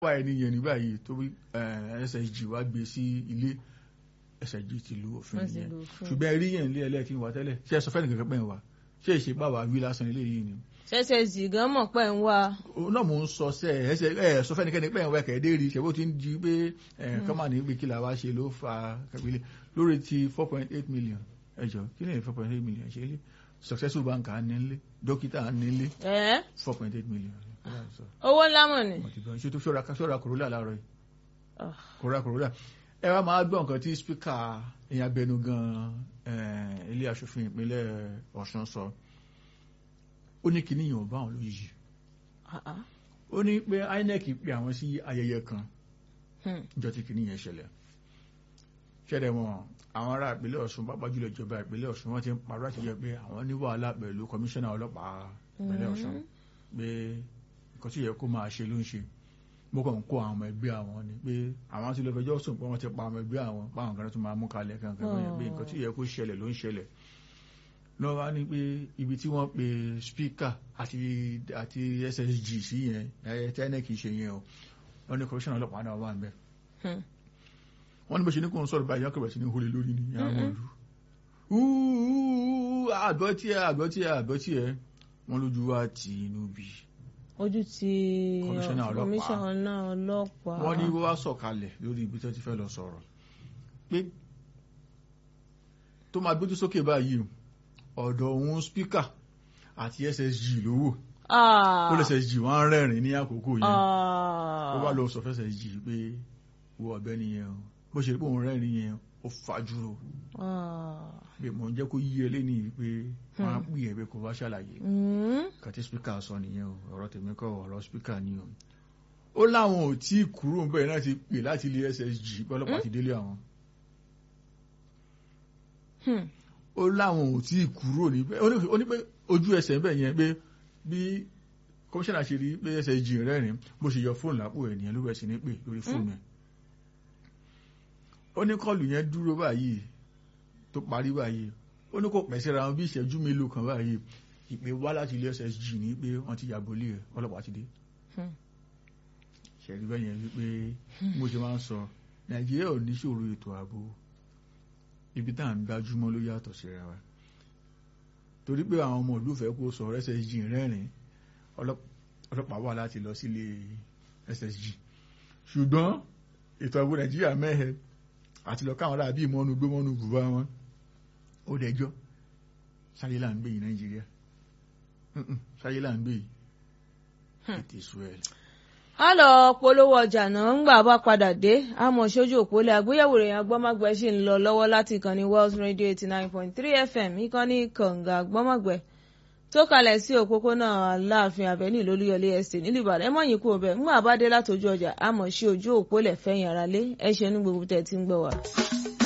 wá ẹni yẹn ní báyìí tó bí ssg wá gbé sí ilé ssg ti lu òfin Wọ́n ti yẹn lu òfin. ṣùgbọ́n ẹ rí yẹn ilé ẹlẹ́ẹ̀kí wà tẹ́lẹ̀ ṣé ẹ sọ fẹ́ẹ́ nìkan pẹ́ ń wá ṣé ìṣe bá wa wí lásán ilé yìí ni ssg gan mọ̀ pé ń wá òun náà mò ń sọ sẹ ẹ ṣe ẹ sọ fẹ́nikẹ́ni pẹ́ ń wá kẹ́ẹ́dé rí ṣe bó ti ń di pé ẹ kọ́mà ní pé kí la wá ṣe ló fa kẹ́bílẹ̀ lórí ti four point eight million ẹ jọ kí lè four point eight million ṣe lé successful bank à ń nílé dókítà à ń nílé ẹ́ four point eight million owó ńlá mọ̀ ni. mo ti bẹ̀rẹ̀ ṣé tó ṣọ́ra ṣọ́ra kòrólà láàárọ̀ yìí Ah. kòrólà kòrólà ẹ wá máa gbọ́ nǹkan tí spíkà ìyẹn abẹnugan eh, ilé aṣòfin ìpínlẹ̀ Ọ̀ṣun sọ ó ní kíní yìí ò bá àwọn lóyìí Ah, ah. ó ní pé INEC pe àwọn sí ayẹyẹ kan Hmm. níjọ tí kìíní yẹn ṣẹlẹ̀ ṣẹlẹ̀ wọn àwọn ará ìpínlẹ̀ Ọ̀ṣun pápá jùlọ ìjọba ìpínlẹ̀ Ọ̀ṣun wọ́n ti ń parọ́ àti jẹ́ pé àwọn ní wàhálà pẹ̀lú kọmíṣánná ọlọ́pàá ìpínlẹ̀ Ọ̀ṣun pé nǹkan tí yẹ kó máa ṣe ló ń ṣe mo kàn ń kó àwọn ọmọ ẹgbẹ́ àwọn ni pé àwọn ti lọ fẹjọ́ sùn pé wọ́n ti pa ọmọ ẹgbẹ́ àwọn páwọn kan tó máa mú kalẹ̀ kankan bẹ́ẹ̀ pé nǹkan tí yẹ kó ṣẹlẹ̀ ló ń ṣẹlẹ̀ lọ́wọ́ wá ní pé ibi tí wọ́n pe spíkà àti àti ssg sí yẹn ẹ̀ tẹ́nẹ̀kì ṣe yẹn o wọ́n ní kọmíṣánná ọlọ́pàá náà wà ń bẹ́ẹ̀ Hmm. wọ́n ní bó ṣe ní kó ń sọ̀rọ̀ báyìí ọkọ̀ bẹ̀rẹ̀ sí ní hólé lórí ní àwọn ìlú àgbọ̀ tí ẹ àgbọ̀ tí ẹ àgbọ̀ tí ẹ wọ́n lójú wa tì inú bí ojú ti Kọmíṣánná ọlọ́pàá. kọmíṣánná ọlọ́pàá. wọ́n ní wọ́n wá sọ̀kalẹ̀ lórí ibi tó ti fẹ́ lọ sọ̀rọ̀ pé tó máa gbójú sókè báyìí ọ̀dọ̀ òun spíkà àti ssg ló wò Ah. ó lè ssg wọ́n rẹ́rìn ní àkókò yẹn Ah. ó wá lọ sọ fẹ́ ssg pé wo ọ̀gbẹ́ni yẹn o bó ṣe rí pé òun rẹ́rìn yẹn ó fajúro Ah. pé mò ń jẹ́ kó yí ẹ lẹ́ni pé wọ́n á pè é pé kó wá ṣàlàyé Hmm. kàtí spíkà sọ nìyẹn o ọ̀rọ̀ tèmi kọ́ ọ̀rọ̀ spíkà ni o ó láwọn ò tí ì kúrò bẹ́ẹ̀ náà ti pè láti ilé ssg pé ọlọ́pàá ti délé àwọn Hmm. ó láwọn ò tí ì kúrò níbẹ̀ ó ní- ó ní pé ojú ẹsẹ̀ ń bẹ̀ yẹn pé bí kọmíṣánná ṣe rí pé ssg rẹ́rìn bó ṣe yọ fóònù lápò ẹ̀ nìyẹn ló bẹ̀ sí ní pè lórí fóònù ẹ̀ ó ní kọlù yẹn dúró báyìí tó parí báyìí ó ní kò pẹ́ síra wọn bí ìṣẹ́jú mélòó kan báyìí ìpè wá láti ilé ssg ní pé wọ́n ti yàgò lé ẹ̀ ọlọ́pàá ti dé Hmm. ṣẹ̀rí bẹ́ẹ̀ yẹn wípé mo ṣe máa ń sọ nàìjíríà ò ní ṣòro ètò ààbò ibi tá à ń gbájúmọ́ ló yàtọ̀ síra wa torí pé àwọn ọmọ ìlú fẹ́ kó sọ ssg rẹ́rìn ọlọ́p- ọlọ́pàá wà láti lọ sílé ssg ṣùgbọ́n ètò ààbò nàìjíríà mẹ́hẹ àti lọ káwọn aráàbí mọ́nu gbé mọ́nu bùbá wọn ó dẹjọ́ sáyé là ń gbé yìí nàìjíríà Mm-mm, sáyé là ń gbé yìí it is well. a lọ polówó ọjà náà ńgbà bá padà dé àmọ́ sójú òpólẹ àgbéyẹ̀wò rẹ̀ agbọmọgbẹ ṣì ń lọ lọ́wọ́ láti ìkànnì Wells Radio eighty nine point three FM ìkànnì kànga agbọmọgbẹ tó kalẹ̀ sí òpópónà aláàfin avenue lólúyọlé estate nílùú Ìbàdàn ẹ mọ̀yìn kú ọbẹ̀ ńgbà bá dé látọjú ọjà àmọ́ sí ojú òpólẹ̀ fẹ̀yìn ara lé ẹ ṣe ní gbogbo tẹ̀ tí ń gbọ́ wá.